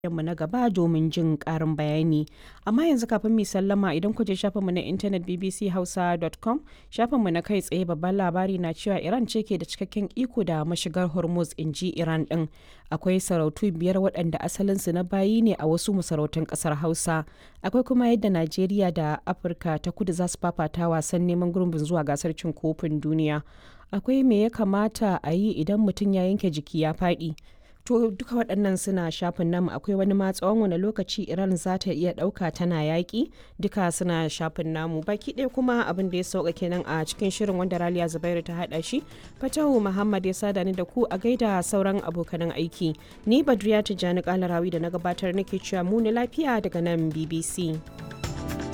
mu na gaba domin jin ƙarin bayani. Amma yanzu kafin mu sallama idan ku je shafinmu na intanet bbchausa.com shafinmu na kai tsaye babban labari na cewa Iran ce ke da cikakken iko da mashigar Hormuz in ji Iran ɗin. Akwai sarautu biyar waɗanda asalinsu na bayi ne a wasu masarautun ƙasar Hausa. Akwai kuma yadda Najeriya da Afirka ta kudu za su fafata wasan neman gurbin zuwa gasar cin kofin duniya. Akwai me ya kamata a yi idan mutum ya yanke jiki ya faɗi. To duka waɗannan suna shafin namu akwai wani ma tsawon wani lokaci Iran za ta iya ɗauka tana yaƙi duka suna shafin namu baki ɗaya kuma abin da ya sauka kenan a cikin shirin wanda Raliya Zubairu ta haɗa shi Fatahu Muhammad ya sada ni da ku a gaida sauran abokanan aiki ni Badriya Tijjani Kalarawi da na gabatar nake cewa mu lafiya daga nan BBC.